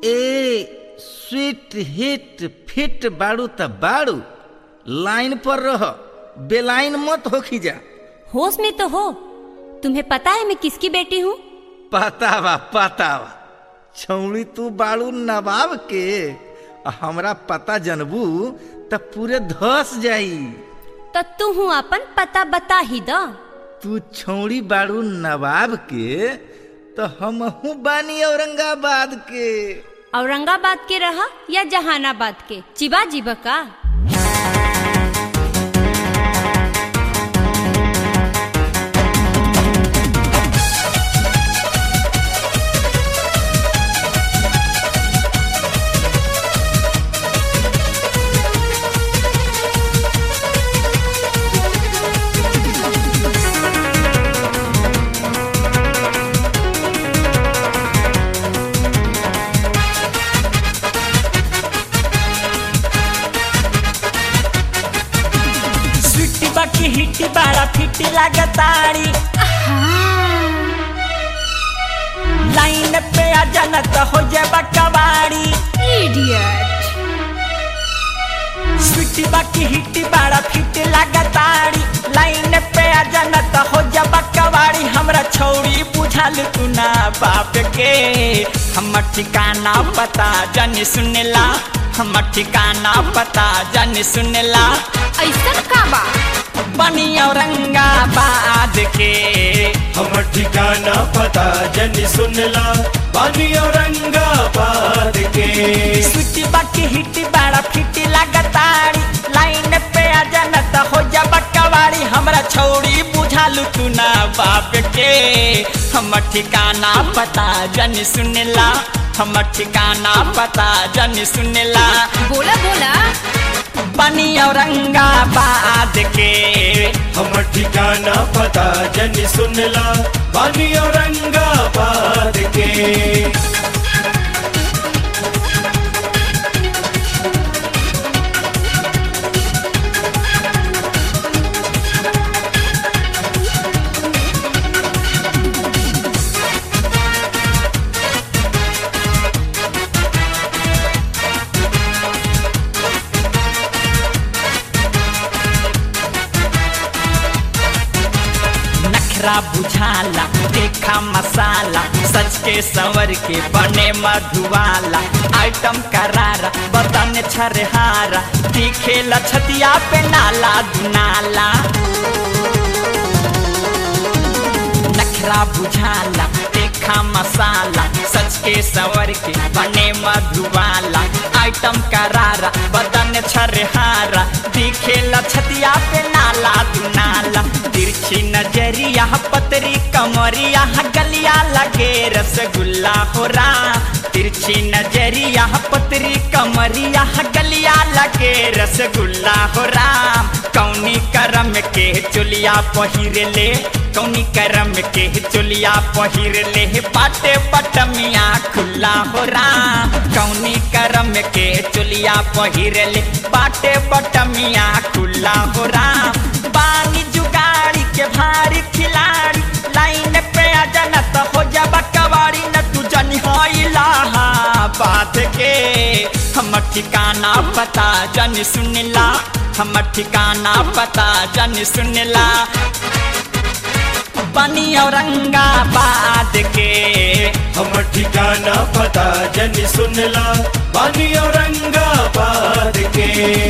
ए sweet hit feet बाड़ू त बाड़ू लाइन पर रह बेलाइन मत होखी जा होश में तो हो तुम्हें पता है मैं किसकी बेटी हूँ पता बा पता बा छौड़ी तू बाड़ू नवाब के आ हमरा पता जनबू त पूरे धस जाई तो तू हूँ अपन पता बता ही दो तू छौड़ी बाड़ू नवाब के तो हमहू बानी औरंगाबाद के औरंगाबाद के रहा या जहानाबाद के चिबा जीबा का स्वीटी बाकी हिटी बाड़ा फिटी लागताड़ी लाइन पे आ जाना तो हो जाए कबाड़ी स्वीटी बाकी हिटी बाड़ा फिटी लागताड़ी लाइन पे आ जाना तो हो जाए कबाड़ी हमरा छौड़ी बुझाल तू ना बाप के हमर ठिकाना पता जानी सुनेला हमर ठिकाना पता जानी सुनेला ऐसा का बा बनी औरंगाबाद के हमर ठिकाना पता जनी सुनला बानी औरंगाबाद के स्वीटी बाकी हिटी बाड़ा फिटी लागताड़ी लाइन पे आ जाना त हो जा बकवाड़ी हमरा छौड़ी बुझालू तू ना बाप के हमर ठिकाना पता जनी सुनेला हमर ठिकाना पता जनी सुनेला बोला बोला बनी औरंगाबाद के हमर ठिकाना पता जनी सुनला बानी औरंगाबाद के नखरा बुझाला देखा मसाला सच के संवर के बने मधुवाला आइटम करारा बदन छरहारा दिखे लछतिया पे नाला दुनाला नखरा बुझाला देखा मसाला सच के संवर के बने मधुवाला आइटम करारा बदन छरहारा दिखे लछतिया पे नाला दुनाला तिरछी नजरिया पतरी कमरिया गलिया लगे रसगुल्ला हो रा तिरछी नजरिया पतरी कमरिया गलिया लगे रसगुल्ला हो राम कौनी करम के चुलिया पहिर ले कौनी करम के चुलिया पहिर ले बाटे बटमिया खुला हो राम कौनी करम के चुलिया पहिर ले बाटे बटमिया खुला हो राम बानी जुगाड़ी के भारी खिलाड़ी लाइन पे आ जाना तो हो जा कबाड़ी न तू जनी होइला बात के हमर ठिकाना पता जन सुनला हमर ठिकाना पता जन सुनला बनी औरंगाबाद के हमर ठिकाना पता जनी सुनला बानी औरंगाबाद के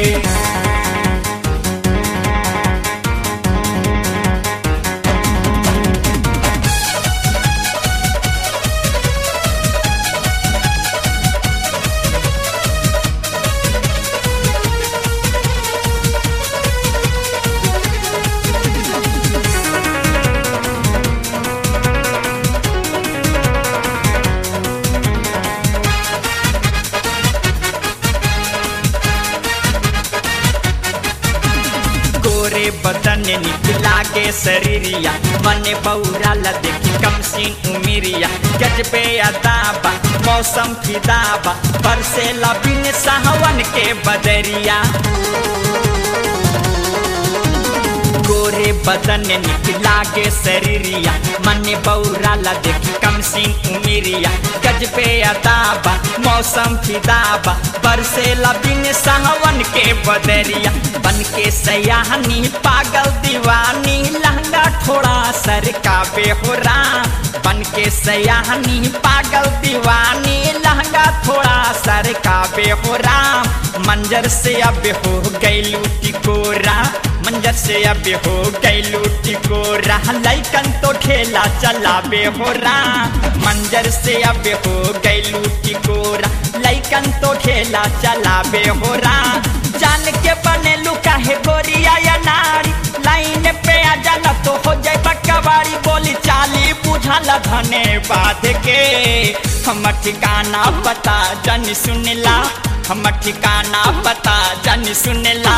गोरे बदन निकला के शरीरिया मने बौरा ला देखी कम सीन उमिरिया गजबे अदाबा मौसम फिदाबा बरसे लबिन साहवन के बदरिया गोरे बदन निकला के शरीरिया मन बौराला देखी कम सिंह उमिरिया गजबे अदाबा मौसम फिदाबा बरसेला बिन सावन के बदरिया बन के सयाहनी पागल दीवानी लहंगा थोड़ा सर का बेहोरा बन के सयाहनी पागल दीवानी लहंगा थोड़ा सर का बेहोरा मंजर से अब हो गई टिकोरा मंजर से अब हो गई टिकोरा लैकन तो ठेला चला बेहोरा मंजर से अब हो गई टिकोरा लैकन तो ठेला चला बेहोरा जान के बने लुका है गोरिया या नारी लाइन पे आ जाना तो हो जाए बकवारी बोली चाली बुझल धने बात के हम ठिकाना पता जन सुनला हम ठिकाना पता जन सुनला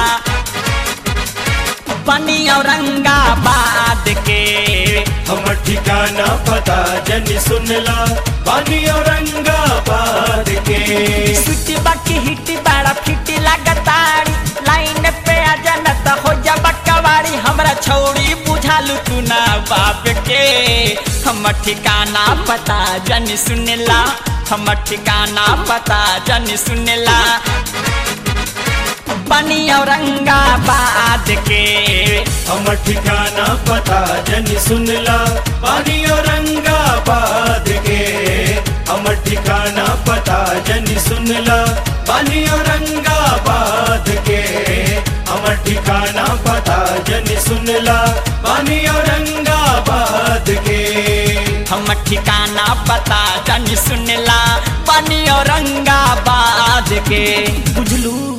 बनी औरंगाबाद के हमर ठिकाना पता जन सुनला बानी औरंगाबाद के सुटी बाकी हिटी बड़ा फिटी लागतारी लाइन पे आ जाना तो हो जा बकवारी हमरा छौड़ी बुझालू तू ना बाप के हम ठिकाना पता जन सुनला हम ठिकाना पता जन सुनला बनी औरंगाबाद के हमर ठिकाना पता जन सुनला बानी औरंगाबाद के हमर ठिकाना पता जन सुनला बानी औरंगाबाद के हमर ठिकाना पता जन सुनला बानी औरंगाबाद के हम ठिकाना पता जन सुनला बनी औरंगाबाद के बुझलू